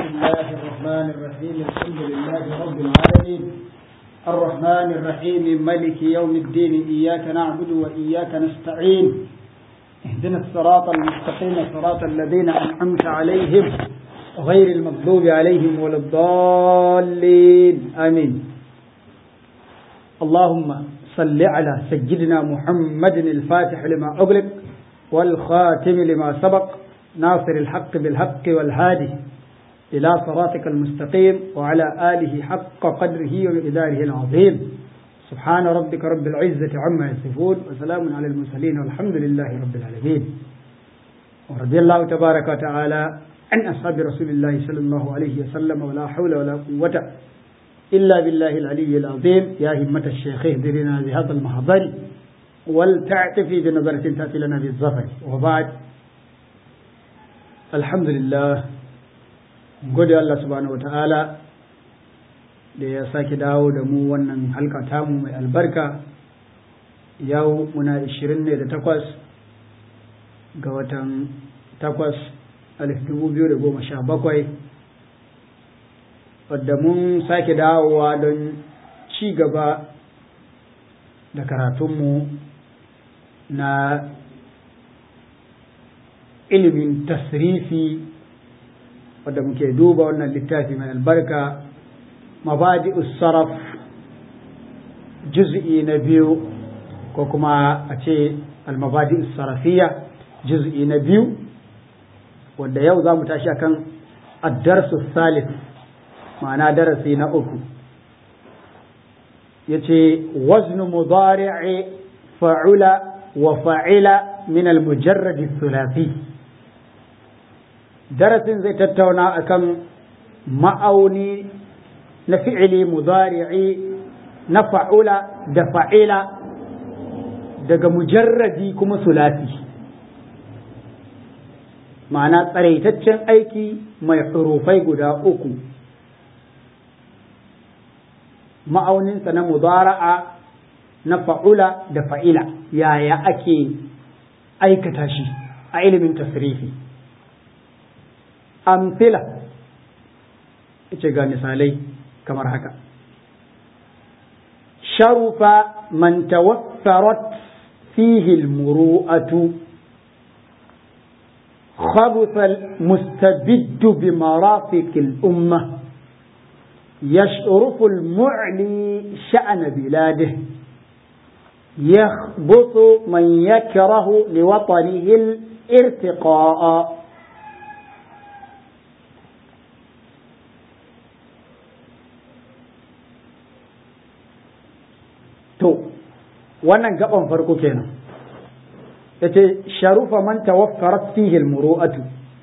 الله الرحمن الرحيم الحمد لله رب العالمين الرحمن الرحيم ملك يوم الدين إياك نعبد وإياك نستعين اهدنا الصراط المستقيم صراط الذين أنعمت عليهم غير المغضوب عليهم ولا الضالين آمين اللهم صل على سيدنا محمد الفاتح لما أغلق والخاتم لما سبق ناصر الحق بالحق والهادي إلى صراطك المستقيم وعلى آله حق قدره ومقداره العظيم سبحان ربك رب العزة عما يصفون وسلام على المرسلين والحمد لله رب العالمين ورضي الله تبارك وتعالى عن أصحاب رسول الله صلى الله عليه وسلم ولا حول ولا قوة إلا بالله العلي العظيم يا همة الشيخ اهدرنا بهذا المحضر ولتعتفي بنظرة تأتي لنا بالظفر وبعد الحمد لله gode Allah subhanahu wa ta'ala da ya sake dawo da mu wannan halka tamu mai albarka yau muna 20 ne da takwas ga watan takwas alif dubu biyu da goma sha bakwai wadda mun sake dawowa don ci gaba da karatunmu na ilimin tasrifi wadda muke duba wannan littafi mai albarka mabadi saraf juz'i na biyu ko kuma a ce almabadi sarafiya juz'i na biyu wadda yau za mu tashi akan addarsu salif ma'ana darasi na uku ya ce waznu mudari'i fa'ula wa fa'ila min al-mujarradi thulathi darasin zai tattauna akan ma'auni na fi'ili mudari'i na fa'ula da fa'ila daga mujarradi kuma sulasi ma'ana tsaraitaccen aiki mai hurufai guda uku ma'auninsa na mudara'a na fa'ula da fa'ila yaya ake aikata shi a ilimin tasrifi amfila ce ga misalai kamar haka sharufa man tawaffarat fihi almuru'atu خبث المستبد بمرافق الأمة يشرف المعلي شأن بلاده يخبط من يكره لوطنه الارتقاء to wannan gaban farko kenan yace sharufa man tawaffarat fihi almuru'atu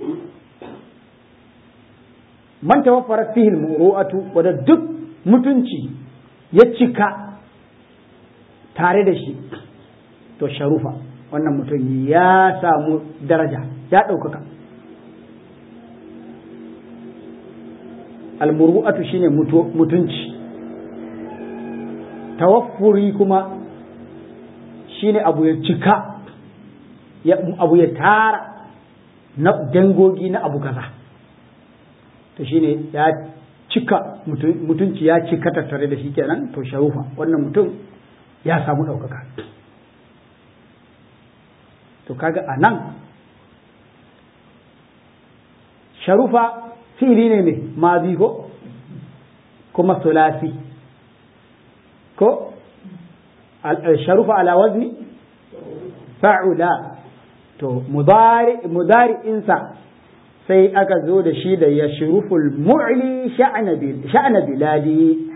man tawaffarat fihi almuru'atu wanda duk mutunci ya cika tare da shi to sharufa wannan mutum ya samu daraja ya ɗaukaka almuru'atu shine mutunci tawaffuri kuma shine abu ya cika abu ya tara na dangogi na abu kaza to shine ya cika mutunci ya cika tattare da shi kenan to sharufa wannan mutum ya samu ɗaukaka to kaga a nan sharufa fili ne ne mazi ko kuma sulasi ko sharufa ala wazni fa'ula to mudari insa sai aka zo da shi da ya shuruful mu'li sha'ana biladi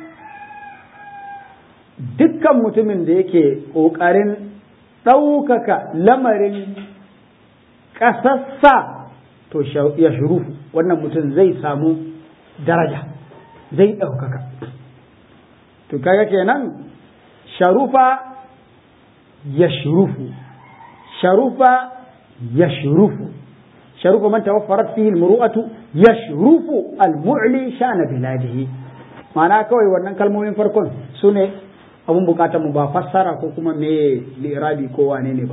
dukkan mutumin da yake ƙoƙarin ɗaukaka lamarin ƙasassa to ya shurufu wannan mutum zai samu daraja zai ɗaukaka to kaga kenan sharufa ya shurufu sharufa ya shurufu sharufa man tawaffarat fihi almuru'atu yashrufu almu'li sha'na biladihi ma'ana kawai wannan kalmomin farkon sune abun bukatar mu ba fassara ko kuma me lirabi ko wane ne ba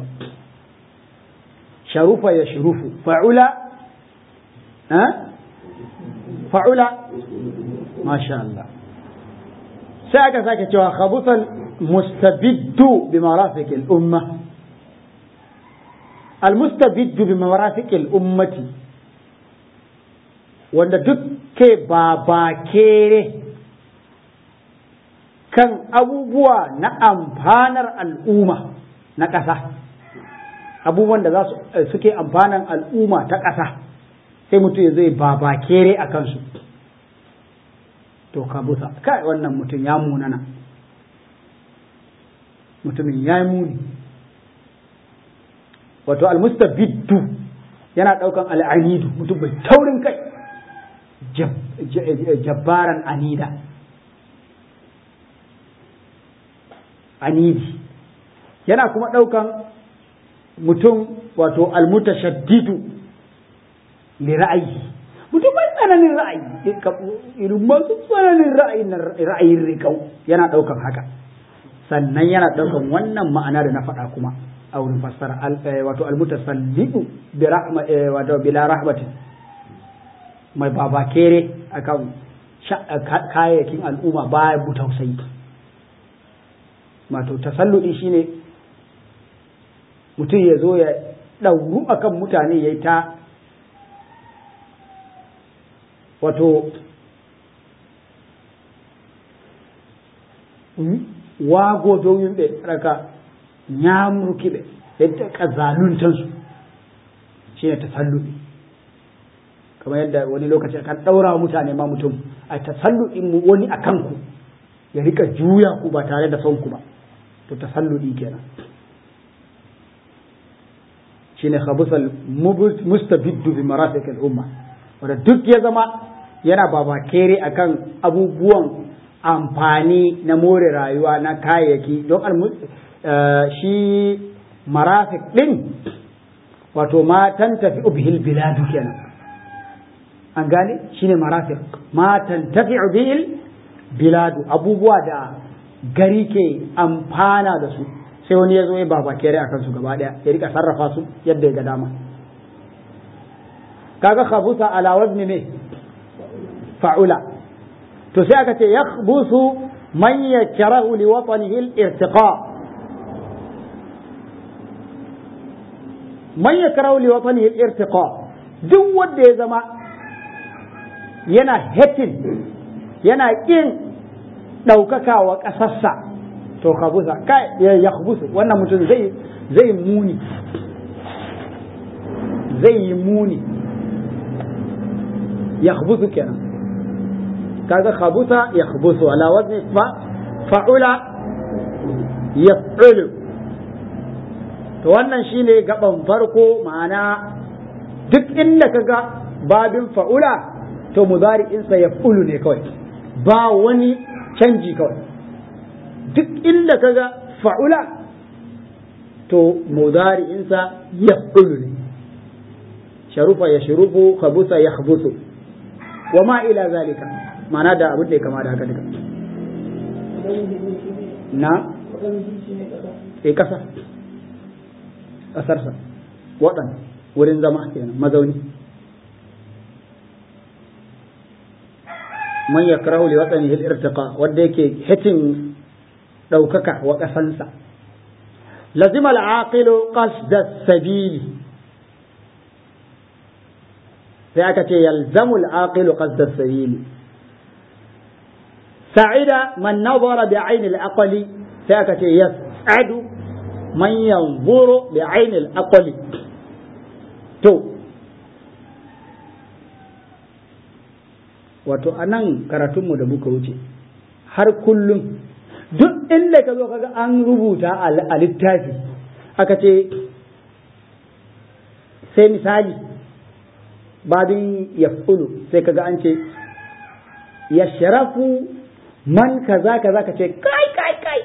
sharufa ya shurufu fa'ula fa'ula masha Allah sai aka sake cewa khabusal mustabiddu bi marafiqil umma al mustabiddu bi marafiqil ummati wanda duk ke babakere kan abubuwa na amfanar al'umma na ƙasa abubuwan da za su suke amfanan al'umma ta ƙasa sai mutum ya zai babakere a kansu to ka busa kai wannan mutum ya munana mutumin ya yi muni wato almustabiddu yana ɗaukan al'anidu mutum bai taurin kai jabbaran anida anidi yana kuma ɗaukan mutum wato almutashaddidu li ra'ayi mutum mai tsananin ra'ayi irin masu tsananin ra'ayin ra'ayin rikau yana ɗaukan haka sannan yana ɗaukan wannan ma'ana da na faɗa kuma a wurin fassara wato almutasallidu bi rahma wato bila rahmatin mai babakere akan kayayyakin al'umma baya bu tausayi wato tasalludi shine mutum ya zo ya ɗauru akan mutane ya yi ta wato wago domin ɓe raka nyamruki ɓe yadda ƙazaluntansu shi ne tasalludi kamar yadda wani lokaci kan ɗaura mutane ma mutum a tasalludin wani a kanku ya rika juya ku ba tare da son ku ba to tasalludi kenan shine khabusal mustabiddu bi marafiq al umma wanda duk ya zama yana babakere akan abubuwan amfani na more rayuwa na kayayyaki don shi marafik din wato ma tantafi bihil biladu kenan an gane shine marafik ma tantafi bihil biladu abubuwa da gari ke amfana da su sai wani ya zo ya baba kere a kansu gaba daya ya rika sarrafa su yadda ya ga dama kaga khabusa ala wazni ne fa'ula to sai aka ce yakhbusu man yakrahu li watanihi al-irtiqa man yakrahu li watanihi al-irtiqa duk wanda ya zama yana hatin yana kin ɗaukaka wa ƙasarsa to kabusa kai ya kubusu wannan mutum zai zai muni zai yi muni ya kubusu kenan kaga kabusa ya kubusu ala wazni fa fa'ula yaf'ulu to wannan shine gaban farko ma'ana duk inda kaga babin fa'ula to mudari'insa yaf'ulu ne kawai ba wani canji kawai duk inda kaga fa'ula to mudari'insa ya ne sharufa ya shurufu khabusa ya khabusu wa ma ila zalika mana da abin da ya kama da haka duka na e kasa kasarsa waɗan wurin zama kenan mazauni man yakrahu li watanihi al-irtiqa wanda yake hitin daukaka wa kasansa lazima al-aqilu qasda as-sabili sai aka ce yalzamu al-aqilu qasda as-sabili sa'ida man nazara bi ayni al-aqli sai aka ce yas'adu man yanzuru bi ayni al-aqli to wato a nan karatunmu da muka wuce har kullum duk inda ka zo kaga an rubuta a littafi aka ce sai misali babin yaf'ulu sai kaga an ce ya sharafu man kaza kaza ka ce kai kai kai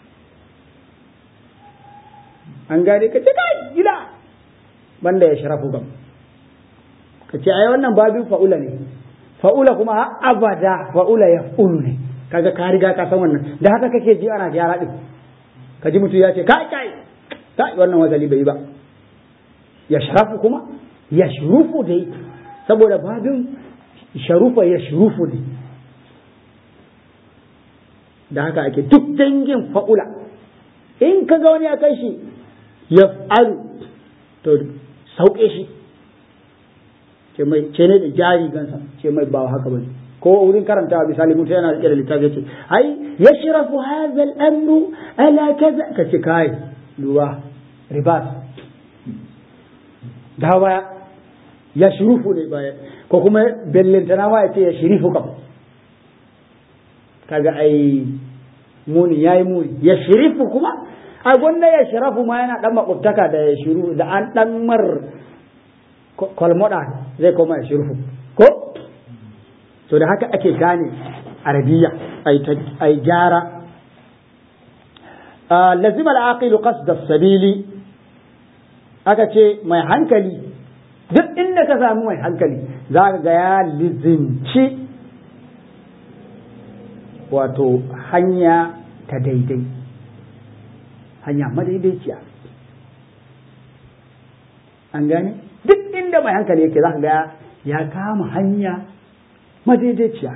an gane ka ce kai gida banda ya sharafu gam ka ce ai wannan babin fa'ula ne fa'ula kuma har abada fa'ula ya ulu ne kaga ka riga ka san wannan da haka kake ji ana gyara din ka ji mutum ya ce kai kai kai wannan wazali bai ba ya sharafu kuma ya shurufu dai saboda babin sharufa ya shurufu ne da haka ake duk dangin fa'ula in ka ga wani ya kai shi ya alu to sauke shi ce mai ce ne da jari gansa ce mai ba haka bane ko wurin karantawa misali mutum yana rike da littafi yace ai yashrafu hadha al-amru ala kaza ka ce kai duba ribas da baya ya shurufu ne baya ko kuma bellintana ma ya ce ya shirifu kam kaga ai muni yayi muni ya shirifu kuma a gwanda ya shirafu ma yana dan makwabtaka da ya shiru da an dan mar kwalmoda zai koma ya shirifu ko to da haka ake gane arabiya ai gyara lazim al-aqilu qasd as-sabili aka ce mai hankali duk inda ka samu mai hankali za ka ga ya lizinci wato hanya ta daidai hanya madaidaiciya an gane duk inda mai hankali yake za ka ga ya kama hanya madaidaiciya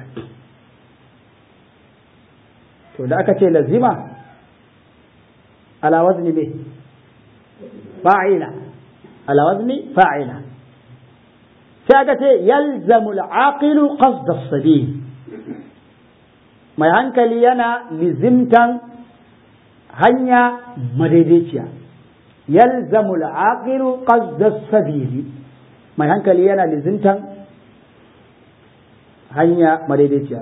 to da aka ce lazima ala wazni me fa'ila ala wazni fa'ila sai aka ce yalzamu al-aqilu qasd as-sabil mai hankali yana lizimtan hanya madaidaiciya yalzamu al-aqilu qasd as-sabil mai hankali yana lizimtan hanya madaidaiciya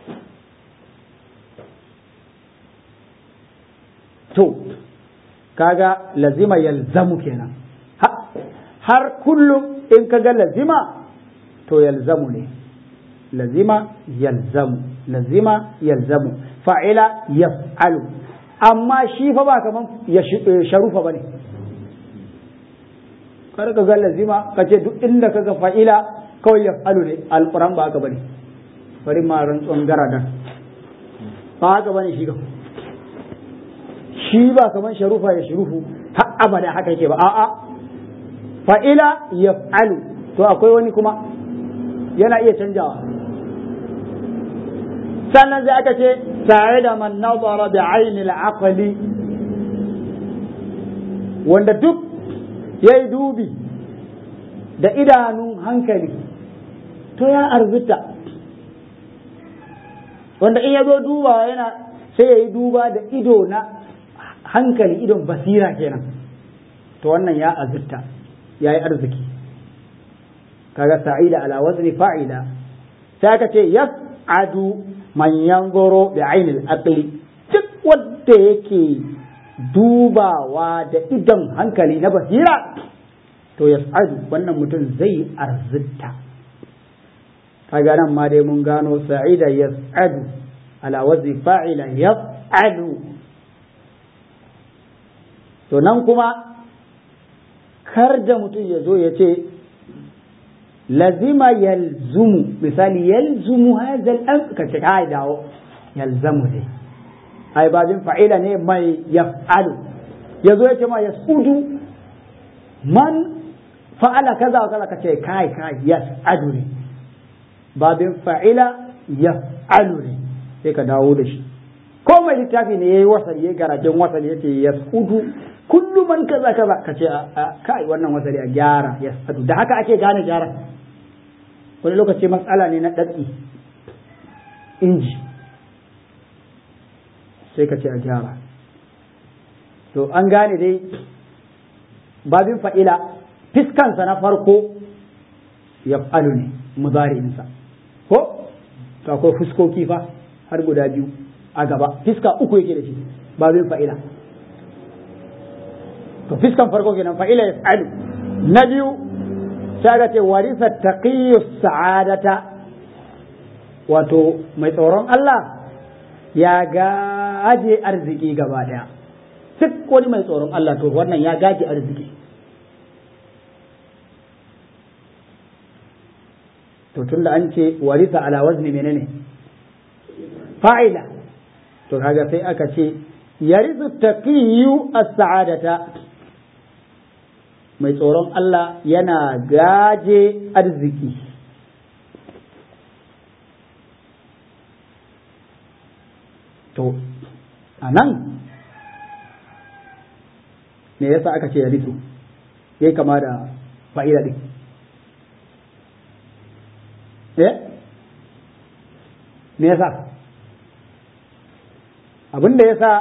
to kaga lazima yalzamu kenan har kullum in kaga lazima to yalzamu ne lazima yalzamu lazima yalzamu fa'ila yaf'alu amma shi fa ba kaman ya sharufa bane kar ka ga lazima ka ce duk inda kaga fa'ila kawai yaf'alu ne alquran ba haka bane bari ma rantsuwan garadan ba haka bane shi ga shi ba kaman sharufa ya shurufu har abada haka yake ba a'a fa'ila yaf'alu to akwai wani kuma yana iya canjawa sannan sai aka ce tare da man nazara da ainil aqli wanda duk ya yi dubi da idanun hankali to ya arzuta wanda in ya zo dubawa yana sai ya yi duba da ido na hankali idon basira kenan to wannan ya azurta ya yi arziki kaga sa'ida ala wazni fa'ila sai aka ce yas'adu man yanzuru bi ainil aqli duk wanda yake dubawa da idon hankali na basira to yas'adu wannan mutum zai arzita kaga nan ma dai mun gano sa'ida yas'adu ala wazni fa'ila yas'adu to nan kuma kar da mutum ya zo ya ce lazima yalzumu misali yalzumu hadha al ka ce kai dawo yalzamu ne ai babin fa'ila ne mai yaf'alu yazo ya ce ma yasudu man fa'ala kaza kaza ka ce kai kai yas'adu ne babin fa'ila yaf'alu ne sai ka dawo da shi ko mai littafi ne yayi wasali yayi garajen wasali yace yasudu kullu man kaza kaza ka ce kai wannan wasali a gyara yas'adu da haka ake gane gyara wani lokaci matsala ne na ɗaɗi inji sai ka ce a gyara to an gane dai babin fa'ila fiskansa na farko ya falu ne muzari'insa ko to akwai fuskoki fa har guda biyu a gaba fiska uku yake da shi babin fa'ila to fiskan farko kenan fa'ila ya falu na biyu sai ga ce warisa taqiyyu sa'adata wato mai tsoron Allah ya gaje arziki gaba daya duk wani mai tsoron Allah to wannan ya gaje arziki to tunda an ce warisa ala wazni menene fa'ila to kaga sai aka ce yarisu taqiyyu as-sa'adata mai tsoron Allah yana gaje arziki to a nan me yasa aka ce ya ritu yayi kama da fa'ida din eh me yasa abin da yasa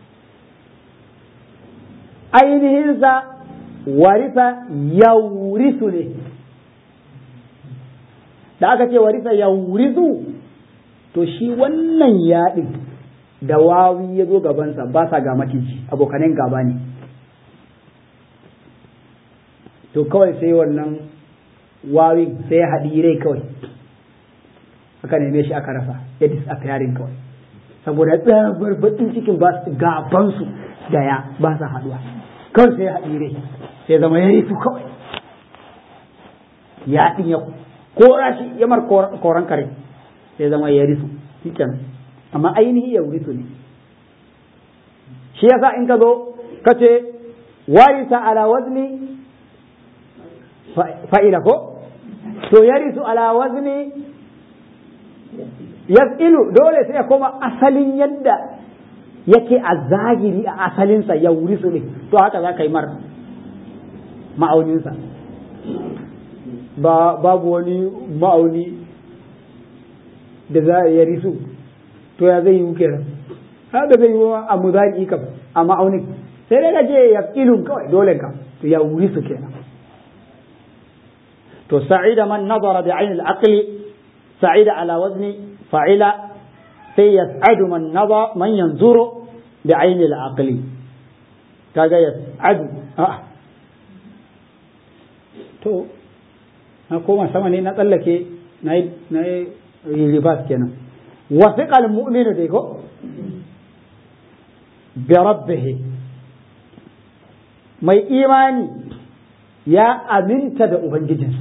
ainihinsa warisa yaurisu ne da aka ce warisa yaurisu to shi wannan yaɗin da wawi ya zo gabansa ba sa ga maciji abokanen gaba ne to kawai sai wannan wawin sai ya haɗi rai kawai aka neme shi aka rasa ya disappearing kawai saboda tsabar baƙin cikin ba su gabansu da ya ba sa haɗuwa kawai sai ya haɗi rai sai zama ya yi su kawai ya ɗin ya kora shi ya mar koran kare sai zama ya risu shi amma ainihi ya risu ne shi yasa in ka zo ka ce warisa ala wazni fa'ila ko to yarisu ala wazni yas'ilu dole sai ya koma asalin yadda yake a zahiri a asalinsa ya wuri su ne to haka za ka yi mar ma'auninsa ba babu wani ma'auni da za a yari su to ya zai yi kenan haka zai yi a muzari kam a ma'aunin sai dai ka je ya ilun kawai dole ka to ya wuri su kenan to sa'ida man nazara bi ainihin aqli sa'ida ala wazni fa'ila sai yas'adu man nazara man yanzuru bi ainihin aqli kaga yas'adu a to na koma sama ne na tsallake na yi ribas kenan wasiqal mu'minu dai ko bi rabbih mai imani ya aminta da ubangijinsa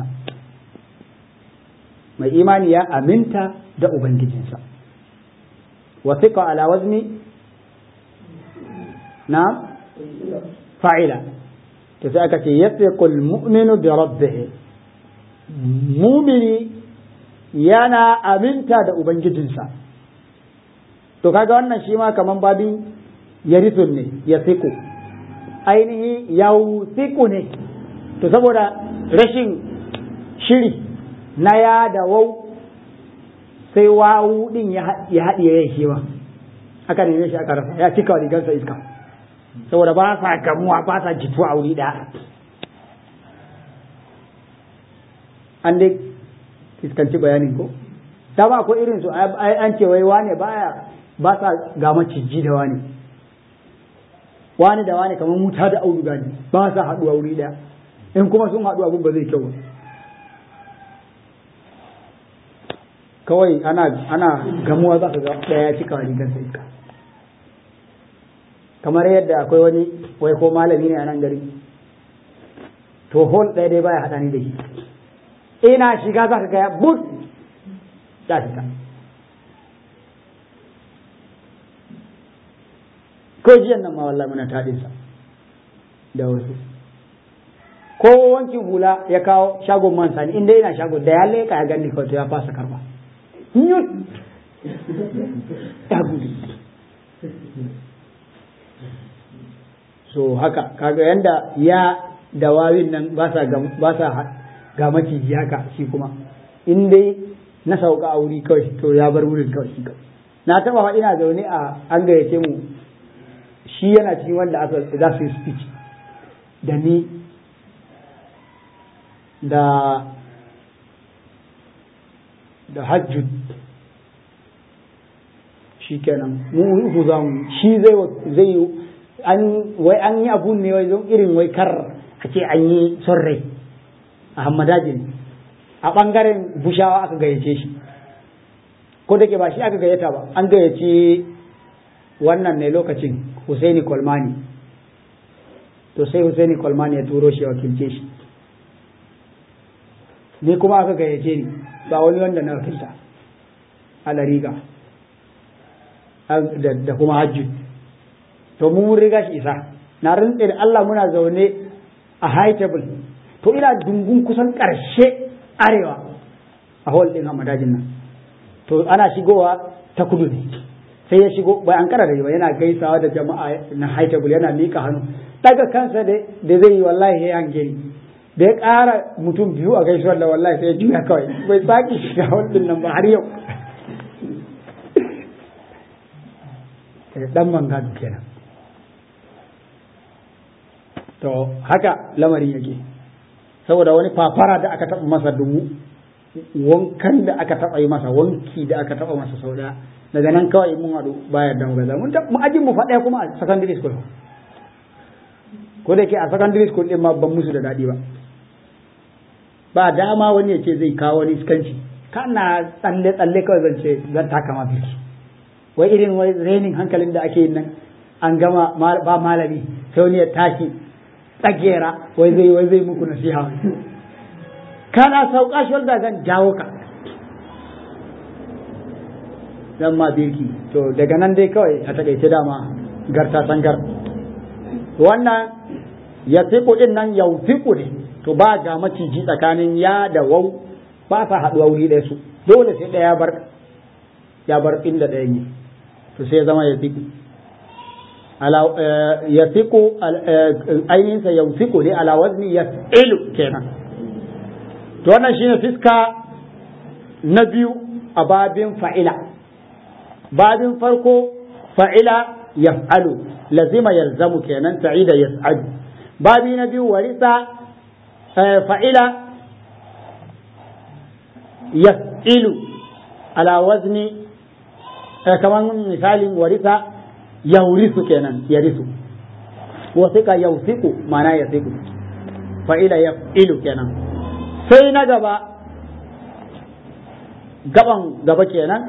mai imani ya aminta da ubangijinsa wasiqa ala wazni na fa'ila to sai aka ce yathiqul mu'minu bi rabbih mumini yana aminta da ubangijinsa to kaga wannan shi ma kaman babin yarithun ne ya siku ainihi yausiku ne to saboda rashin shiri na ya da wau sai wawu din ya haɗiye ya shi ma aka neme shi aka rasa ya cika wa rigarsa iska saboda ba sa gamuwa ba sa jituwa a wuri ɗaya an dai fiskanci bayanin ko ta ba ko irin su an ce wai wane baya ba sa ga maciji da wane wane da wane kamar muta da auduga ne ba sa haɗuwa wuri ɗaya in kuma sun haɗu abin ba zai kyau ba kawai ana ana gamuwa za ka ga ɗaya cika wa rigar sa iska kamar yadda akwai wani wai ko malami ne a nan gari to hol ɗaya dai baya haɗa ni da shi ina shiga za ka gaya but ya fita ko jiyan nan ma wallahi muna taɗinsa da wasu ko wankin hula ya kawo shagon man sani inda yana shagon da ya leka ya gani kawai ya fasa karba yut ya gudu so haka kaga yanda ya da wawin nan ba sa ga maciji haka shi kuma in dai na sauka a wuri kawai to ya bar wurin kawai shi kawai na taba fa ina zaune a an gayyace mu shi yana cikin wanda aka za su yi speech da ni da da hajjud shi kenan mu uku za mu shi zai zai an wai an yi abun ne wai don irin wai kar a ce an yi son rai a hammadajin a ɓangaren bushawa aka gayyace shi ko da ke ba shi aka gayyata ba an gayyaci wannan ne lokacin Husaini Kolmani to sai Husaini Kolmani ya turo shi ya wakilce shi ni kuma aka gayyace ni ba wani wanda na wakilta ala riga da kuma hajji to mu mun riga shi isa na rantse da Allah muna zaune a high table to ina dungun kusan ƙarshe arewa a hall ɗin hamadajin nan to ana shigowa ta kudu ne sai ya shigo bai an kara da ba yana gaisawa da jama'a na haitable yana mika hannu daga kansa da zai yi wallahi ya yanke ni da ya ƙara mutum biyu a gaisuwar da wallahi sai ya juya kawai bai sake shiga wannan nan ba har yau dan mangadu kenan to haka lamarin yake saboda wani fafara da aka taɓa masa dubu wankan da aka taɓa yi masa wanki da aka taɓa masa sau ɗaya daga nan kawai mun haɗu bayar da gaza mun mu ajin mu faɗaya kuma a secondary school ko da ke a secondary school ɗin ma ban musu da daɗi ba ba dama wani ya ce zai kawo wani iskanci kana tsalle tsalle kawai zan ce zan taka ma birki wai irin wai renin hankalin da ake yin nan an gama ba malami sai wani ya tashi tsagera wai zai wai zai muku nasiha kana sauka shi wanda zan jawo ka zan ma birki to daga nan dai kawai a takaice dama garta sangar wannan ya fiku din nan yau fiku ne to ba ga maciji tsakanin ya da wau ba sa haɗuwa wuri ɗaya su dole sai ɗaya bar ya bar inda ɗaya ne to sai zama ya fiku ya fiku ainihinsa ya fiku ne ala wazni ya ilu kenan to wannan shine fiska na biyu a babin fa'ila babin farko fa'ila yaf'alu lazima yalzamu kenan sa'ida yas'adu babi na biyu warisa fa'ila yaf'ilu ala wazni kamar misalin warisa yaurisu kenan yarisu wasika yausiku mana yasiku fa'ila yaf'ilu kenan sai na gaba gaban gaba kenan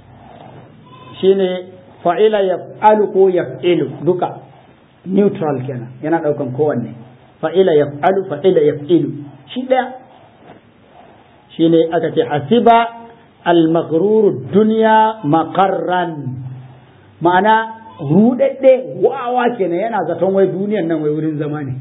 shine fa'ila yaf'alu ko yaf'ilu duka neutral kenan yana daukan kowanne fa'ila yaf'alu fa'ila yaf'ilu shi daya shine aka ce hasiba al-maghruru dunya maqarran ma'ana rudadde wawa kenan yana zaton wai duniyan nan wai wurin zama ne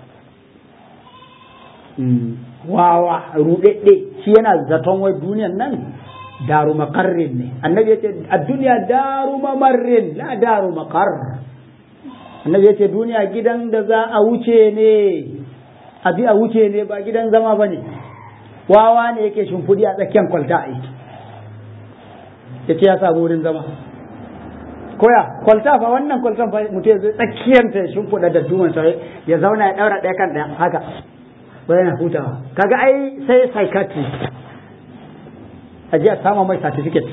wawa rudadde shi yana zaton wai duniyan nan daru makarrin ne annabi ya ce a duniya daru mamarrin la daru makar annabi ya ce duniya gidan da za a wuce ne a bi a wuce ne ba gidan zama ba ne wawa ne yake shimfiɗi a tsakiyar kwalta aiki ya ce ya samu wurin zama koya kwalta fa wannan kwaltan fa mutum ya zo tsakiyar ta shimfiɗa da duman sa ya zauna ya ɗaura ɗaya kan ɗaya haka ba yana hutawa kaga ai sai psychiatry a je a sama mai certificate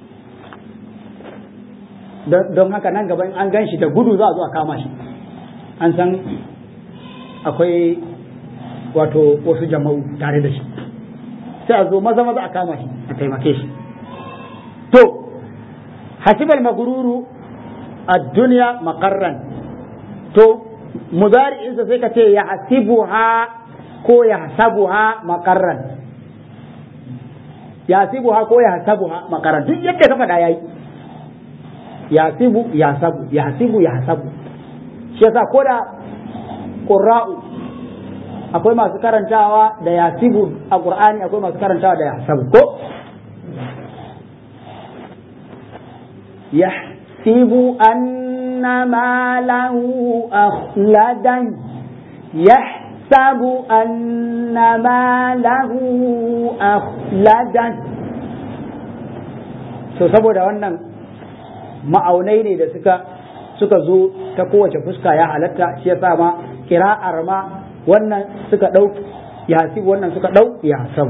don haka nan gaba an gan shi da gudu za a zo a kama shi an san akwai wato wasu jama'u tare da shi sai a zo maza maza a kama shi a taimake shi to hasibal magururu a duniya makarran to muzari'insa sai ka ce ya hasibuha ko ya hasabuha makarran yasibuha ko ya hasabuha makaran duk yadda ka faɗa yayi yasibu ya sabu ya hasibu ya hasabu shi yasa ko da qurra'u akwai masu karantawa da yasibu a qur'ani akwai masu karantawa da yasabu ko yahsibu anna ma lahu akhladan yah يحسب أن ماله أخلدا so saboda wannan ma'aunai ne da suka suka zo ta kowace fuska ya halatta shi yasa ma kira'ar ma wannan suka ɗau ya hasibu wannan suka ɗau ya hasabu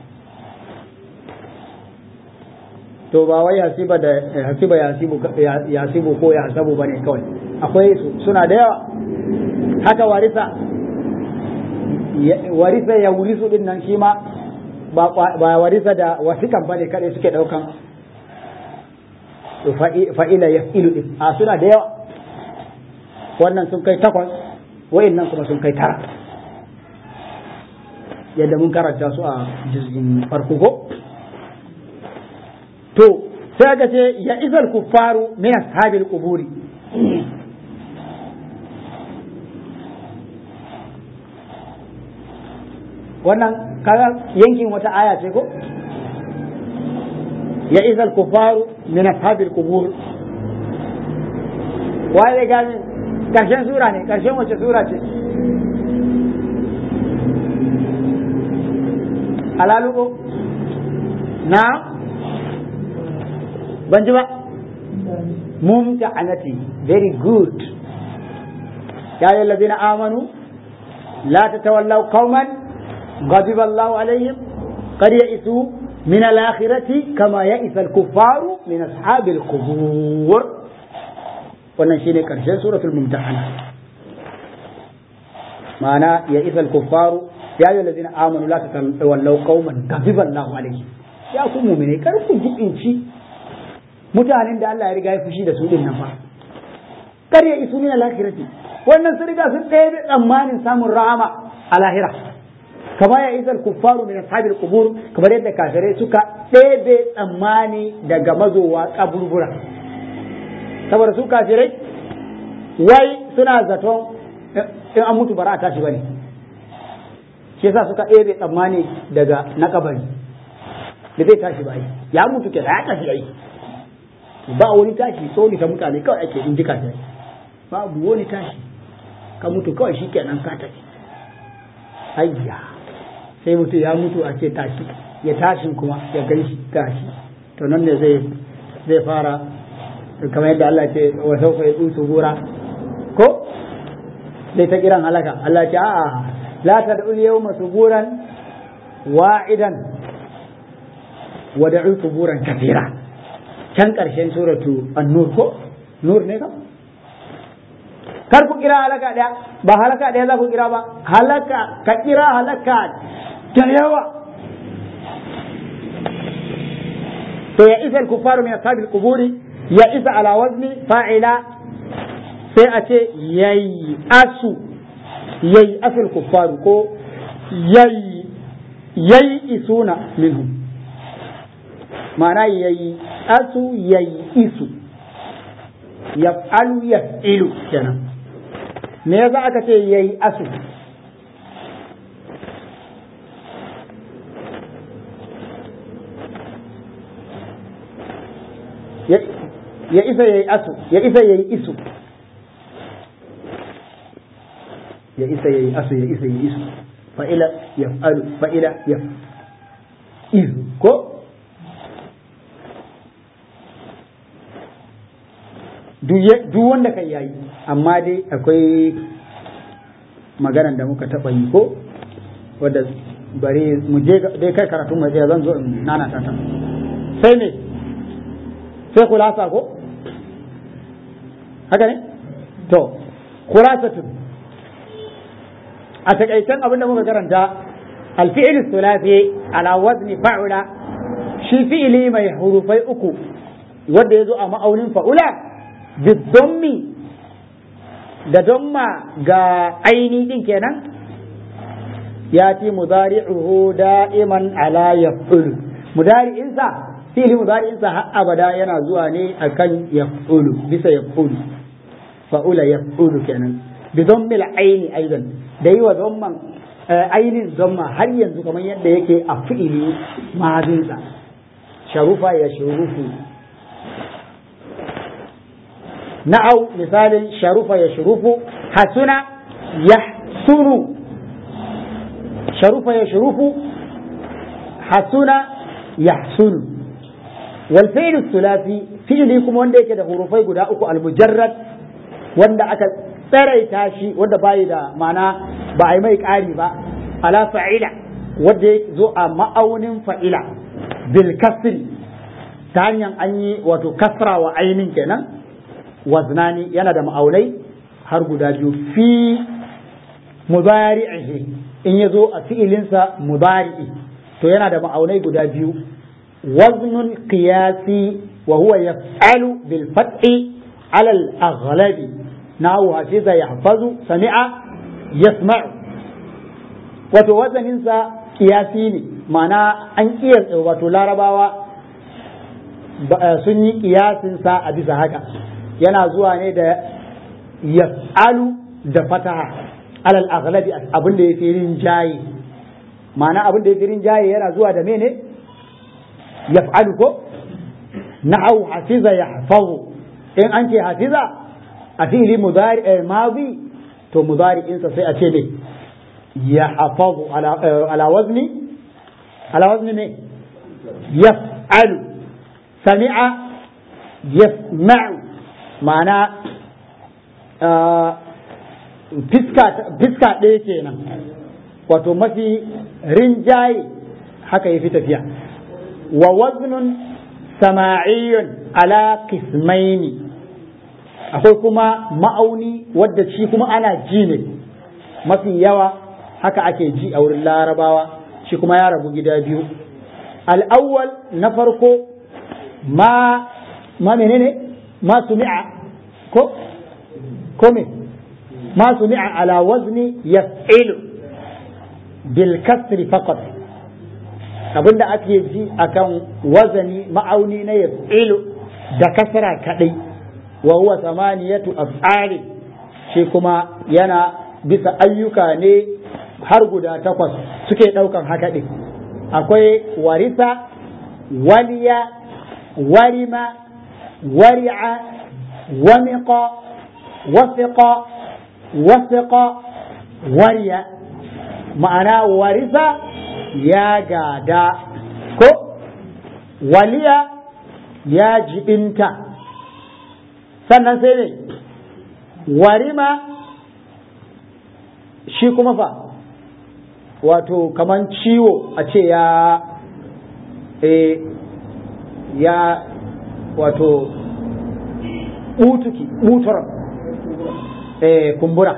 to ba wai hasiba da hasiba ya hasibu ya hasibu ko ya hasabu bane kawai akwai su suna da yawa haka warisa warisa ya wurisu din nan shi ma ba warisa da wasikan bane kadai suke daukan fa'ila ya ilu din a suna da yawa wannan sun kai takwas nan kuma sun kai tara yadda mun karanta su a jizgin farko ko to sai aka ce ya isal kuffaru min ashabil quburi wannan kaga yankin wata aya ce ko ya izal kufaru min ashabil qubur waye zai gane karshen sura ne karshen wace sura ce alaluko na ban ji ba mumta'anati very good ya yi lazina amanu la tatawallaw qauman غضب الله عليهم قد يئسوا من الآخرة كما يئس الكفار من أصحاب القبور wannan shine karshen suratul mumtahana ma'ana ya isa al-kuffaru ya yi lazina amanu la tatawallaw qauman ghadiba Allahu alaihim ya ku mu'mine kar ku jibinci mutanen da Allah ya riga ya fushi da su din nan fa kar ya isu min al-akhirati wannan sun riga sun ɗaya tsammanin samun rahama a lahira kama ya isa al-kuffaru min ashabil qubur kamar yadda kafirai suka ɗebe tsammani daga mazowa kaburbura saboda su kafirai wai suna zaton in an mutu bara a tashi bane shi yasa suka ɗebe tsammani daga na kabari da zai tashi ba ya mutu ke ya tashi ai ba wani tashi tsoni ta mutane kawai ake in ji kafirai babu wani tashi ka mutu kawai shi kenan ka tafi ayya sai mutu ya mutu a ce tashi ya tashin kuma ya gan shi tashi to nan ne zai zai fara kamar yadda Allah ce wa sauka ya tsutu gura ko zai ta kiran halaka Allah ce a'a la ta da yawma suburan wa'idan wa da'u suburan kafira can karshen suratu an-nur ko nur ne kam kar ku kira halaka daya ba halaka daya za ku kira ba halaka ka kira halaka da yawa to ya isa al-kuffaru min ashabil quburi ya isa ala wazni fa'ila sai a ce yayi asu yayi asul kuffaru ko yayi yayi isuna minhum ma'ana yayi asu yayi isu yaf'alu yaf'ilu kenan me yasa aka ce yayi asu ya isa yayi asu ya isa yayi isu ya isa yayi asu ya isa yayi isu fa'ila yaf'alu fa'ila yaf izu ko duk wanda kan yayi amma dai akwai maganan da muka taɓa yi ko wadda bari mu je dai kai karatu mai zan zo in nana ta sai ne sai kulasa ko haka ne to kulasatun a takaicen abin da muka karanta alfi'il sulafi ala wazni fa'ula shi fi'ili mai hurufai uku wanda ya zo a ma'aunin fa'ula biddommi da domma ga aini din kenan ya ce mudari'uhu da'iman ala yaf'ulu mudari'insa fi'ili mudari'insa har abada yana zuwa ne akan yaf'ulu bisa yaf'ulu fa'ula yaf'ulu kenan bi dhammil aini aidan da yi wa dhamman ainin dhamma har yanzu kamar yadda yake a fi'ili madinsa sharufa ya shurufu na'au misalin sharufa ya shurufu hasuna yahsunu sharufa ya shurufu hasuna yahsunu wal fi'lu thulathi fi'li kuma wanda yake da hurufai guda uku al mujarrad wanda aka tsaraita shi wanda bai da ma'ana ba a yi mai ƙari ba ala fa'ila wanda ya zo a ma'aunin fa'ila bil kasri ta hanyar an yi wato kasra wa ainin kenan waznani yana da ma'aunai har guda biyu fi mudari'ihi in ya zo a fi'ilinsa mudari'i to yana da ma'aunai guda biyu waznun qiyasi wa huwa yaf'alu bil fathi ala al aghlabi nahu hafiza yahfazu sami'a yasma'u wato wazaninsa qiyasi ne ma'ana an kiyasta wato larabawa sun yi kiyasinsa a bisa haka yana zuwa ne da yaf'alu da fataha alal aghlabi abin da yafi rinjaye ma'ana abin da yafi rinjaye yana zuwa da mene yaf'alu ko na'u hafiza yahfazu in an ce hafiza a fi'ili mudari madi to mudari'insa sai a ce ne ya hafazu ala wazni ala wazni ne yaf'alu sami'a yasma'u ma'ana fiska ɗaya kenan wato mafi rinjaye haka ya fi tafiya wa waznun sama'iyyun ala kismaini akwai kuma ma'auni wadda shi kuma ana ji ne mafi yawa haka ake ji a wurin larabawa shi kuma ya rabu gida biyu al'awwal na farko ma ma menene ma sumi'a ko ko me ma sumi'a ala wazni yaf'ilu bil kasri faqat abinda ake ji akan wazani ma'auni na yaf'ilu da kasra kadai wa huwa samaniyatu af'ali shi kuma yana bisa ayyuka ne har guda takwas suke ɗaukan haka ɗin akwai warisa waliya warima wari'a wamiqa wasiqa wasiqa wariya ma'ana warisa ya gada ko waliya ya jibinta sannan sai ne warima shi kuma fa wato kaman ciwo a ce ya e, ya wato butuki butar e, kumbura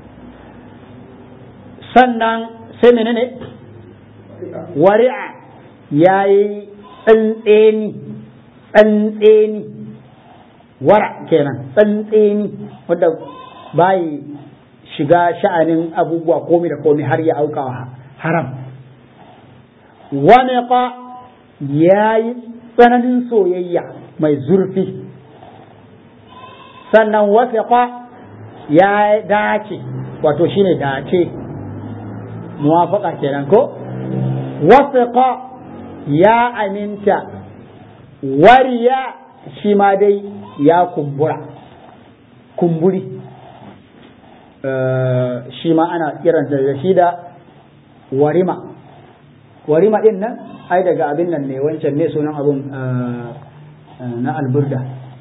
sannan sai menene wari'a ya yi tsantseni tsantseni wara kenan tsantseni wadda bayi shiga sha'anin abubuwa komi da komi har ya auka haram wani ka ya yi tsananin soyayya mai zurfi sannan wasiqa ya dace wato shine dace muwafaka kenan ko wasiqa ya aminta wariya shi ma dai ya kumbura kumburi shi ma ana kiranta da shi da warima warima din nan ai daga abin nan ne wancan ne sunan abun na alburda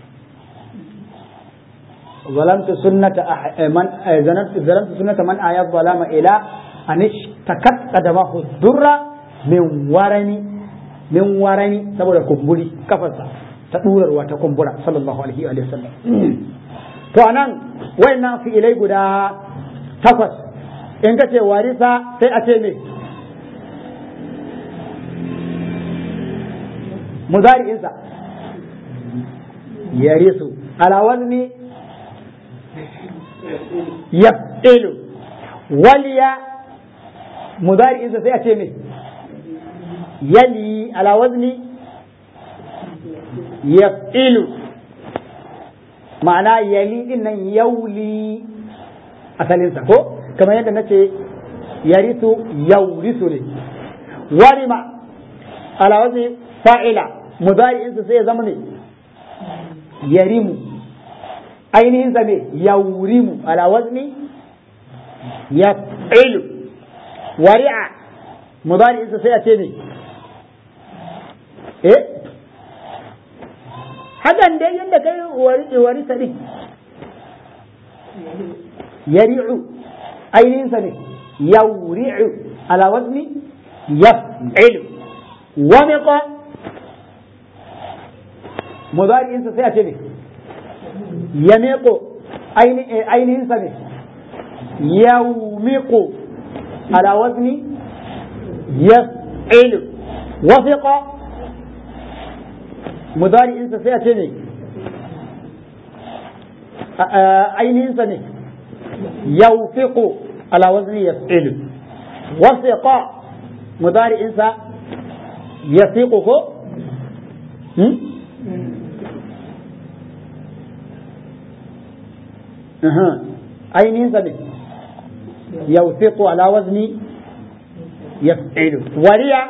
ظلمت سنة من ظلمت سنة من آيات ظلام إلى أن اشتكت قدمه الذرة من ورني من ورني saboda kumburi kafarsa ta ɗurarwa ta kumbura sallallahu alaihi wa sallam to anan wayannan fi'ilai guda takwas in ka ce warisa sai a ce me muzari'insa yarisu ala wazni yaf'ilu waliya muzari'insa sai a ce me yali ala wazni yaf'ilu ma'ana yali din nan yauli asalinsa ko kamar yadda nace yarisu yaurisu ne warima ala wazni fa'ila mudari'insa sai ya zama ne yarimu ainihin sa ne yaurimu ala wazni yaf'ilu wari'a mudari'insa sai a ce ne eh hakan dai yadda kai wari wari ta din yari'u ainihin sa ne yauri'u ala wazni yaf'ilu wamiqa mudari'insa sai a ce ne yamiqu ainihin sa ne yaumiqu ala wazni yaf'ilu wafiqa mudari'insa sai a ce ne ainihinsa ne yaufiqu ala wazni yaf'ilu wasiqa mudari'insa yasiqu ko ainihinsa ne yaufiqu ala wazni yaf'ilu wariya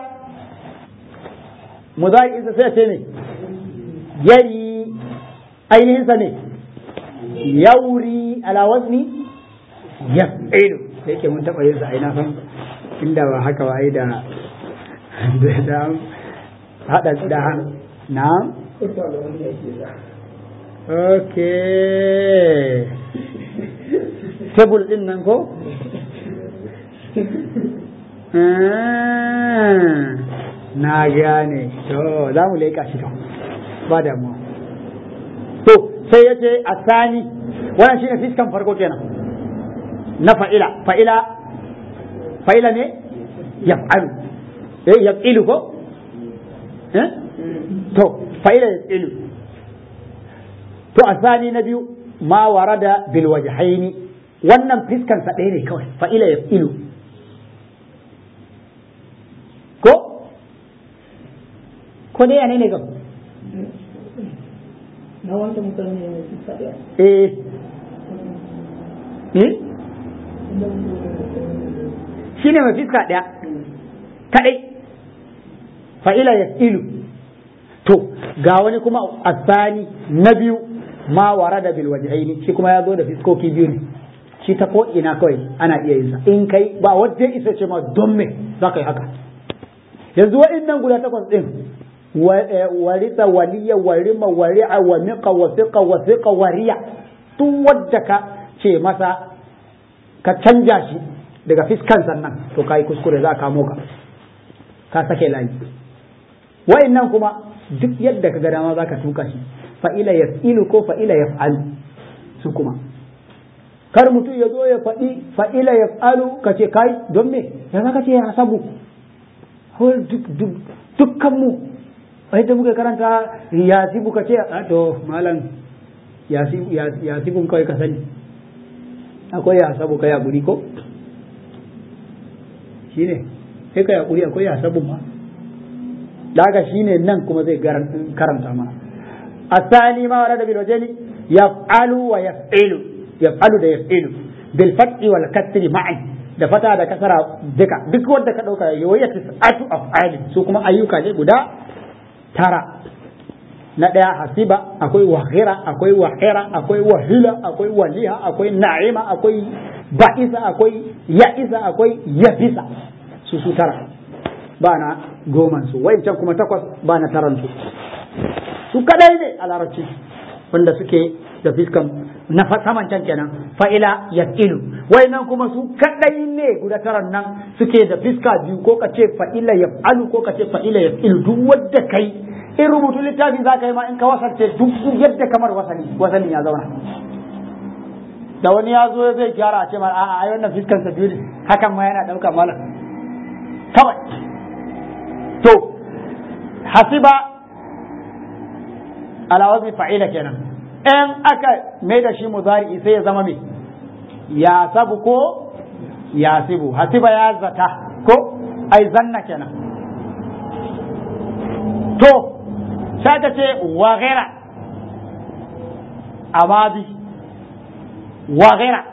mudari'insa sai a ce ne yari ainihinsa ne yauri ala wazni yaf'ilu da yake mun taɓa yin sa aina san inda ba haka ba ai da da hada da na okay tebul din nan ko na gane to za mu leƙa shi to ba damuwa to sai ya ce a sani wannan shine fiskan farko kenan na fa'ila fa'ila fa'ila ne yaf'alu eh yaf'ilu ko eh to fa'ila yaf'ilu to asani na biyu ma warada bil wajhaini wannan fiskan sa ɗaya ne kawai fa'ila yaf'ilu ko ko dai ne ne kam na wanda mutane ne su faɗi eh eh shine mai fiska ɗaya kaɗai fa'ila ya ilu to ga wani kuma asani na biyu ma wara da bil wajhaini shi kuma ya zo da fiskoki biyu ne shi ta ko ina kawai ana iya yin sa in kai ba wanda isa ce ma don me za ka yi haka yanzu wa'innan guda takwas din warisa waliya warima wari'a wa miqa wa fiqa wa fiqa wariya duk wadda ka ce masa ka canja shi daga fiskan sannan to kai kuskure za ka kamo ka ka sake layi wa'annan kuma duk yadda ka ga dama za ka tuka shi fa'ila yaf'ilu ko fa'ila yaf'alu su kuma kar mutum ya zo ya faɗi fa'ila yaf'alu ka ce kai don me ya za ka ce ya sabu dukkan mu da muka karanta yasibu ka ce a to malam yasibun kawai ka sani akwai yasabu ka yaƙuri ko shine sai ka yaƙuri akwai yasabun ma daga shine nan kuma zai karanta mana asali ma wala da bil wajeni yaf'alu wa yaf'ilu yaf'alu da yaf'ilu bil fathi wal kasri ma'i da fata da kasara duka duk wanda ka dauka yayi waya tis'atu af'ali su kuma ayyuka ne guda tara na ɗaya hasiba akwai wahira akwai wahira akwai wahila akwai waliha akwai na'ima akwai ba'isa akwai ya'isa akwai yafisa su su tara ba na goman su wayancan kuma takwas ba na taran su su kadai ne a larabci wanda suke da fiskan na saman can kenan fa'ila yaqilu wayannan kuma su kadai ne guda taran nan suke da fiska biyu ko ka ce fa'ila yaf'alu ko ka ce fa'ila yaqilu duk wanda kai in rubutu littafi za ka yi ma in ka wasance duk yadda kamar wasani wasani ya zauna da wani ya zo zai gyara a ce ma a'a ai wannan fiskan sa biyu ne hakan ma yana dauka malam kawai to hasiba ala wazni fa'ila kenan in aka mai da shi muzari sai ya zama me ya sabu ko ya sibu hasiba ya zata ko ai zanna kenan to sai ka ce wa ghaira amadi wa ghaira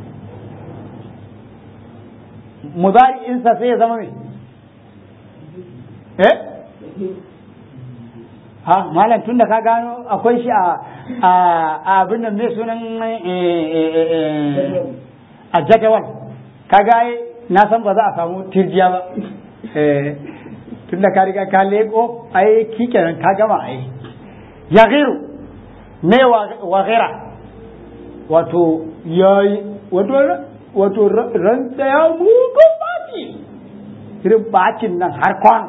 mudari insa sai ya zama me eh ha malam tunda ka gano akwai shi a a abin nan mai sunan a jadawal kaga na san ba za a samu tirjiya ba tun da ka riga ka leko ai kikenan ka gama ai ya giru me wa gira wato yayi wato wato ran da ya mugu baci irin bacin nan har kwan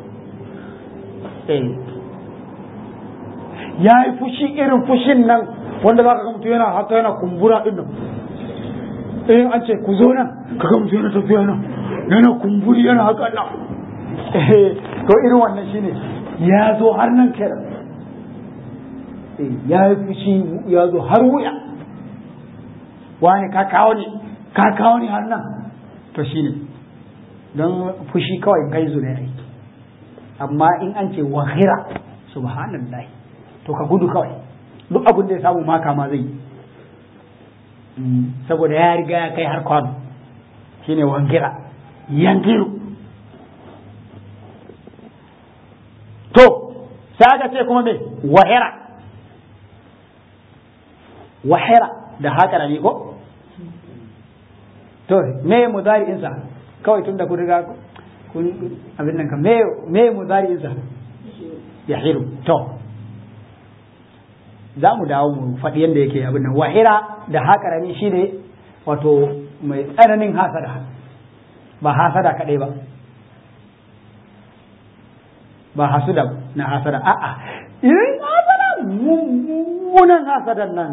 ya yi fushi irin fushin nan wanda za ka ga mutum yana haka yana kumbura din nan in an ce ku zo nan ka ga mutum yana tafiya nan yana kumburi yana haka nan to irin wannan shine ya zo har nan kenan ya yi fushi ya zo har wuya wani ka kawo ne ka kawo ne har nan to shine don fushi kawai gaizu ne ai amma in an ce wahira subhanallah to ka gudu kawai duk abin da ya samu maka ma zai saboda ya riga ya kai har kwano shine wangira yangiru to sai aka ce kuma me wahira wahira da haƙara ne ko to me mudari'insa kawai tun da kun riga kun abin nan ka me me mudari'insa ya hiru to za mu dawo mu faɗi yadda yake abin nan wahira da haƙara ne shine wato mai tsananin hasada ba hasada kaɗai ba ba hasuda na hasada a'a irin hasada mummunan hasadan nan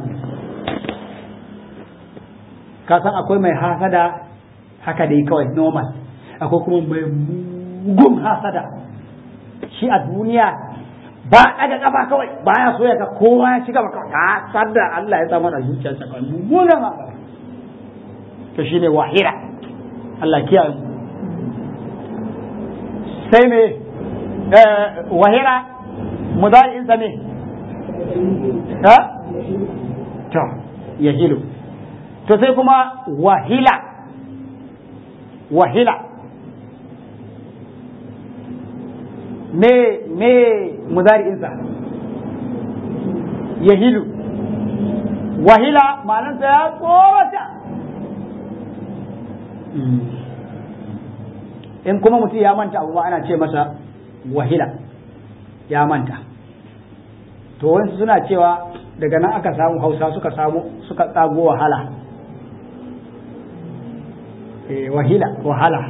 ka san akwai mai hasada haka dai kawai normal akwai kuma mai mugun hasada shi a duniya ba daga kafa kawai baya so ya ga kowa ya ci gaba kawai hasada Allah ya samu da zuciyarsa kawai mummunan hasada to shine wahira Allah kiyaye sai me wahira mudari'insa ne ha to yahilu to sai kuma wahila wahila me me mudari'insa yahilu wahila ma'anarsa ya tsorata in kuma mutum ya manta abu ma ana ce masa wahila ya manta to wasu suna cewa daga nan aka samu hausa suka samu suka tsago wahala eh wahila wahala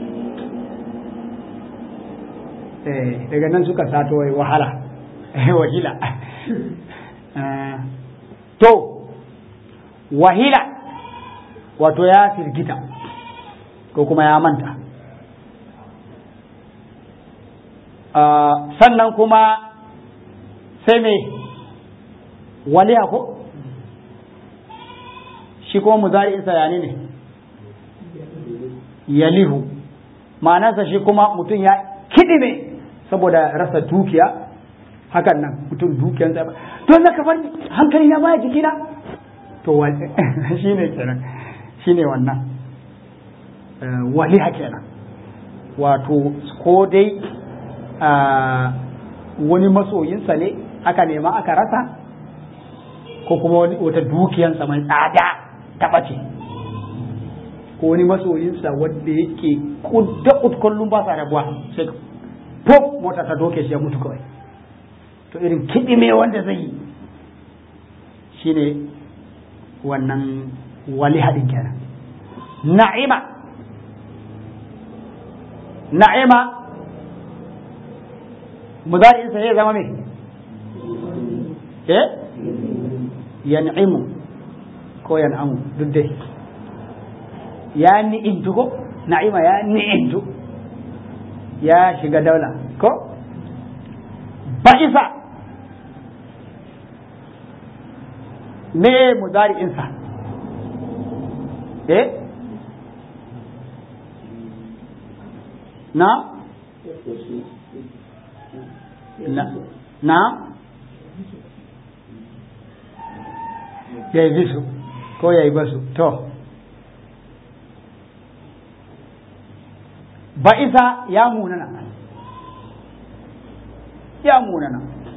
eh daga nan suka sato wahala wahila to wahila wato ya firgita ko kuma ya manta sannan kuma sai me waliya ko shi kuma muzari'insa ya ne yalihu ma'anarsa shi kuma mutum ya kidime saboda rasa dukiya hakan nan mutum dukiyansa ba to na kafar hankali na baya jikina to shi ne kenan shi ne wannan waliha kenan wato ko dai wani masoyinsa ne aka nema aka rasa ko kuma wata dukiyansa mai tsada ta ɓace ko wani masoyinsa wanda yake kudda kullum ba sa rabuwa sai pop mota ta doke shi ya mutu kawai to irin kiɗi me wanda zai yi shine wannan wali haɗin kenan na'ima na'ima mudari'insa ya zama me eh yan'imu ko yan'amu duk dai ya ni'intu ko na'ima ya ni'intu ya shiga daula ko ba'isa me mudari'insa eh na na na ya yi bisu ko ya yi basu to ba'isa ya munana ya munana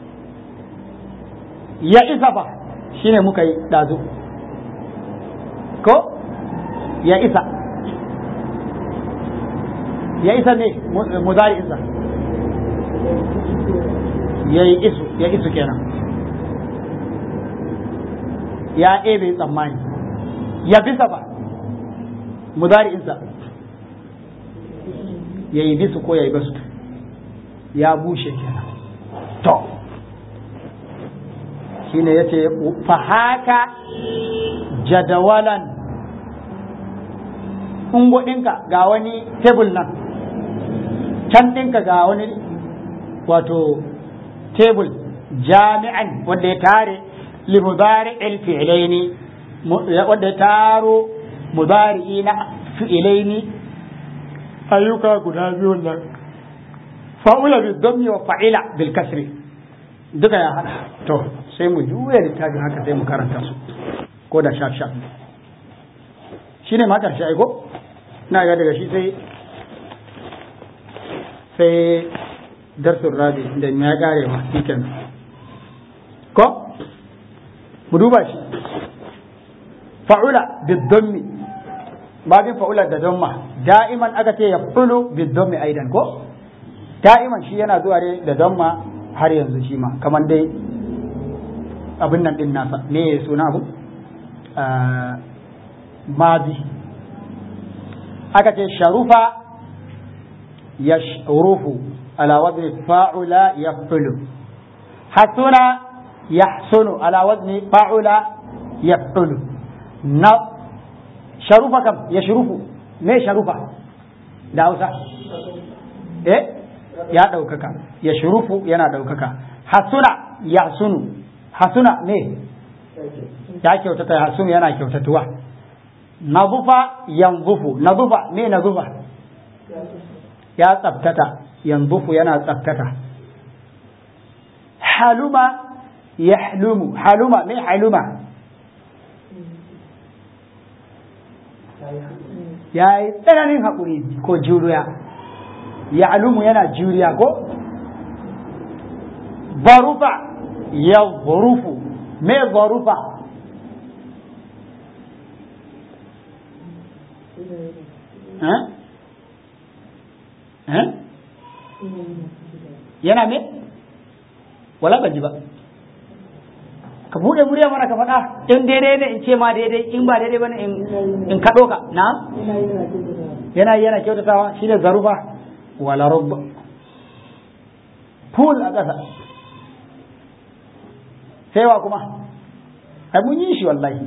ya isa ba shine muka yi ɗazu ko ya isa ya isa ne muzari isa ya yi isu ya isu kenan ya ebe tsammani ya bisa ba muzari isa ya yi bisu ko ya yi basu ya bushe kenan to shine ya ce fahaka jadawalan ungo ɗinka ga wani tebul nan can ɗinka ga wani wato tebul jami'an wanda ya tare li mudari fi'ilaini wanda ya taro mudari na fi'ilaini ayyuka guda biyu nan fa'ula bi dhammi wa fa'ila bil kasri duka ya hada to sai mu juya littafin haka sai mu karanta su ko da shaf shaf shine ma karshe aiko na ga daga shi sai sai darsun rabi da ya kare ma shi ko mu duba shi fa'ula bidhammi babin fa'ula da damma da'iman aka ce yaf'ulu bidhammi aidan ko da'iman shi yana zuwa ne da damma har yanzu shi ma kamar dai abin nan din nasa me suna abu mazi aka ce sharufa yashrufu ala wazni fa'ula yaf'ulu hasuna yahsunu ala wazni fa'ula yaf'ulu na sharufa kam yashrufu me sharufa da Hausa eh ya ɗaukaka ya shurufu yana ɗaukaka hasuna ya sunu hasuna ne ya kyautata hasunu yana kyautatuwa nazufa yanzufu nazufa me nazufa ya tsabtata yanzufu yana tsabtata haluma yahlumu haluma me haluma ya yi tsananin haƙuri ko juriya ya alumu yana juriya ko barufa ya zarufu me zarufa yana me wala ban ji ba ka bude murya mana ka faɗa in daidai ne in ce ma daidai in ba daidai ba ne in kaɗo ka na yana yana kyautatawa shi ne zarufa wala rubba pool a ƙasa sai wa kuma ai mun yi shi wallahi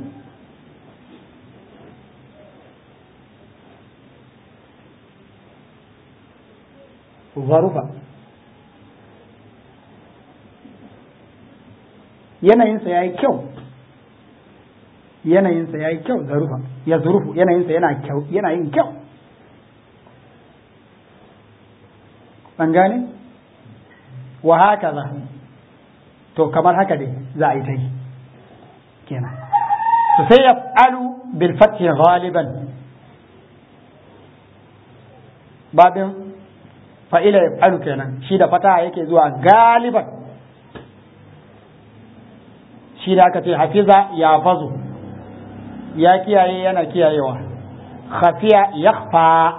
zarufa yanayinsa ya yi kyau yanayinsa ya yi kyau zarufa ya zurufu yanayinsa yana yin kyau an gane wa haka za to kamar haka dai za a yi ta yi kenan to sai ya alu bil fathi ghaliban babin fa'ila ya alu kenan shi da fata yake zuwa galiban shi da aka ce hafiza ya fazu ya kiyaye yana kiyayewa khafiya yakhfa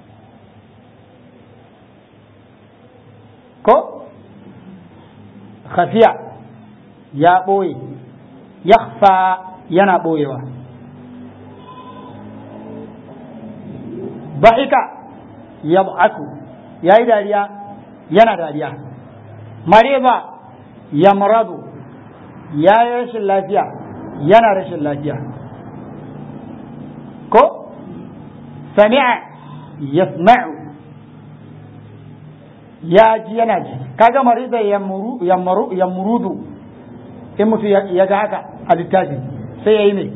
ko khafiya ya ɓoye yakhfa yana ɓoyewa ba'ika yab'aku ya yi dariya yana dariya mariba ya maradu ya yi rashin lafiya yana rashin lafiya ko sami'a yasma'u ya ji yana ji kaga marida yamurudu in mutu ya ga haka a littafi sai ya yi mai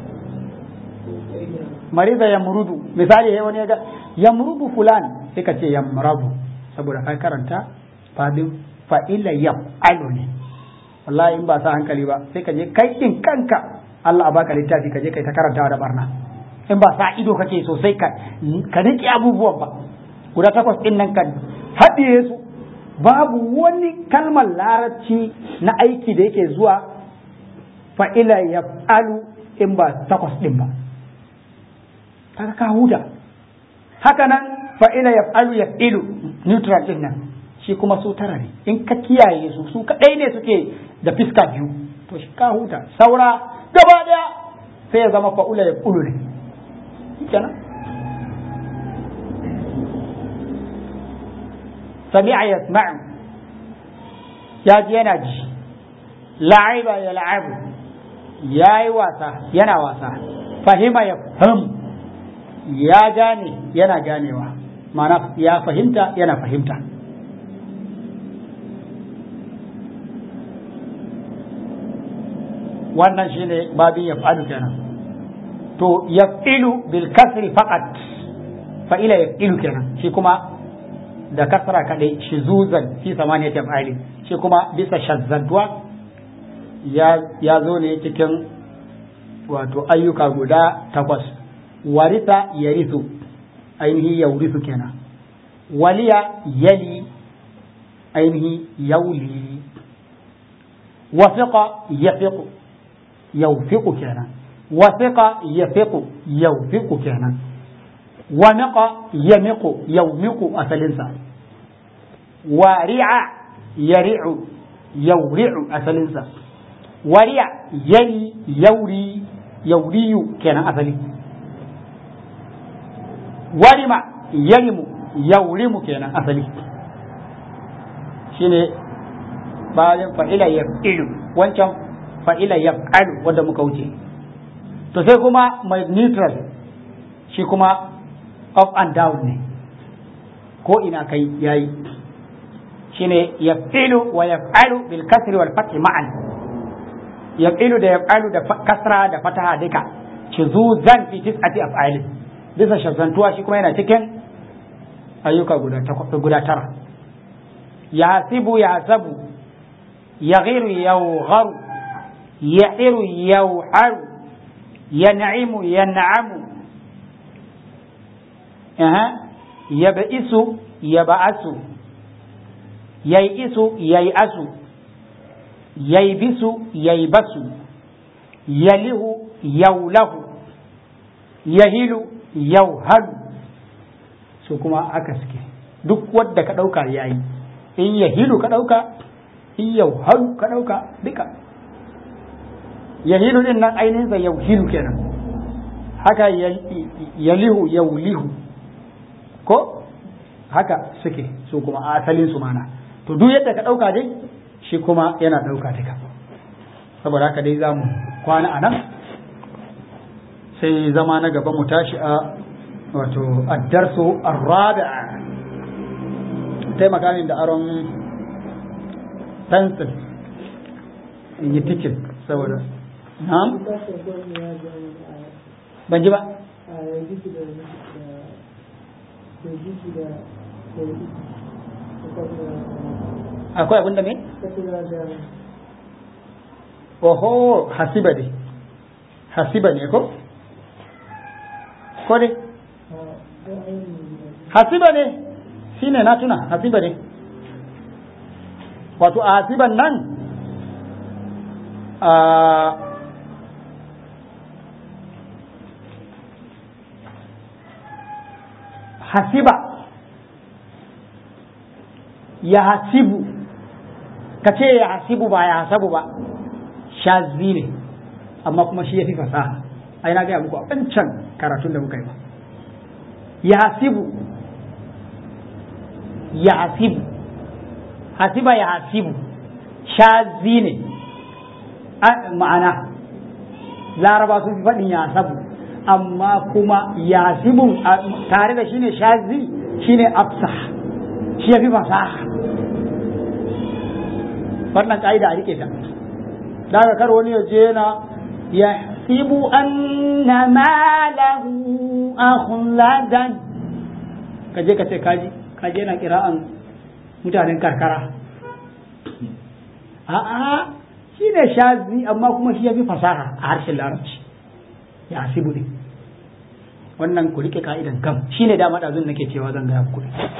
marida yamurudu misali ya wani ya ga yamurudu fulan sai ka ce yamrabu saboda ka karanta fadin fa'ila yaf'alu ne wallahi in ba sa hankali ba sai ka je kai din kanka Allah a baka littafi ka je kai ta karantawa da barna in ba sa ido kake sosai ka ka rike abubuwan ba guda takwas din nan ka haɗiye su babu wani kalmar larabci na aiki da yake zuwa fa'ila yaf'alu in ba takwas din ba kaga ka huta haka nan fa'ila yaf'alu yaf'ilu neutral din nan shi kuma su tara ne in ka kiyaye su su kadai ne suke da fiska biyu to shi ka huta saura gaba daya sai ya zama fa'ula ya kulu ne kenan sami'a yasma'u ya ji yana ji la'iba ya la'abu ya yi wasa yana wasa fahima ya fahim ya gane yana ganewa ma'ana ya fahimta yana fahimta wannan shine babin yaf'alu kenan to yaf'ilu bil kasri faqat fa'ila yaf'ilu kenan shi kuma da kasra kadai shizuzan fi samaniyati af'ali shi kuma bisa shazzadwa ya ya zo ne cikin wato ayyuka guda takwas warisa yarisu ainihi yaurisu kenan waliya yali ainihi yauli wafiqa yafiqu yaufiqu kenan wasiqa yafiqu yawfiqu kenan wa miqa yamiqu yawmiqu asalinsa wa ri'a yari'u yawri'u asalinsa wa ri'a yari yauri yauriyu kenan asali warima yarimu yaurimu kenan asali shine bayan fa'ila yaf'ilu wancan fa'ila yaf'alu wanda muka wuce to sai kuma mai neutral shi kuma up and down ne ko ina kai yayi shine yaf'ilu wa yaf'alu bil kasri wal fathi ma'an yaf'ilu da yaf'alu da kasra da fataha duka shuzuzan fi tis'ati af'alin bisa shazantuwa shi kuma yana cikin ayyuka guda guda tara yahsibu yahsabu yaghiru yawgharu ya'iru yaw'aru yan'imu yan'amu aha yab'isu yab'asu yai'isu yai'asu yaibisu yaibasu yalihu yaulahu yahilu yauhalu su kuma aka suke duk wadda ka ɗauka ya yi in yahilu ka ɗauka in yauhalu ka ɗauka duka yahilu din nan ainihinsa yauhilu kenan haka yalihu yaulihu ko haka suke su kuma asalin su mana to duk yadda ka ɗauka dai shi kuma yana ɗauka duka saboda haka dai za mu kwana a nan sai zama na gaba mu tashi a wato addarsu arrabi'a taimaka min da aron pencil in yi tikin saboda na'am ban ji ba akwai abin da me? oho hasiba ne hasiba ne ko? ko ne? hasiba ne shi ne na tuna hasiba ne wato a hasiban nan a hasiba ya hasibu ka ce ya hasibu ba ya hasabu ba shazi ne amma kuma shi ya fi fasaha ai na gaya muku a wancan karatun da muka yi ba ya hasibu ya hasibu hasiba ya hasibu shazi ne ma'ana laraba sun fi faɗin ya hasabu amma kuma ya hasibu tare da shi ne shazi shi ne afsah shi ya fi fasaha wannan ƙa'ida a rike ta daga kar wani ya je na ya sibu anna malahu akhladan ka je ka ce kaji kaji yana kira'an mutanen karkara a'a shi ne shazi amma kuma shi ya fi fasaha a harshen larabci ya sibu ne wannan ku rike ka'idan kam shi ne dama ɗazun nake cewa zan gaya muku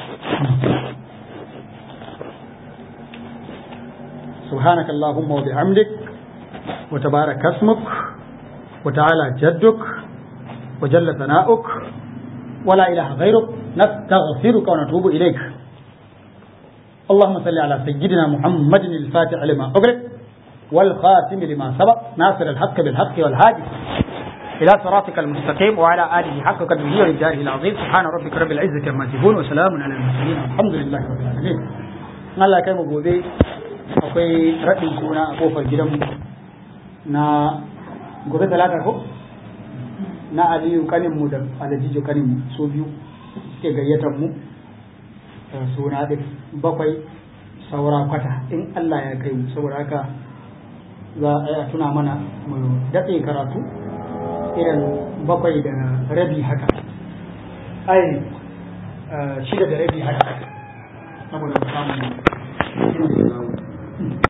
سبحانك اللهم وبحمدك وتبارك اسمك وتعالى جدك وجل ثناؤك ولا إله غيرك نستغفرك ونتوب إليك اللهم صل على سيدنا محمد الفاتح لما أغلق والخاتم لما سبق ناصر الحق بالحق والهادي إلى صراطك المستقيم وعلى آله حق قدره وإنجاره العظيم سبحان ربك رب العزة عما يصفون وسلام على المرسلين الحمد لله رب العالمين الله كان gobe akwai raɗin suna a kofar gidanmu na gobe talata ko na aliyu kaninmu da alajijo kaninmu su biyu suke gayyatar mu suna ɗin bakwai saura kwata in Allah ya kai mu saboda haka za a tuna mana mu datse karatu irin bakwai da rabi haka ai shida da rabi haka saboda samun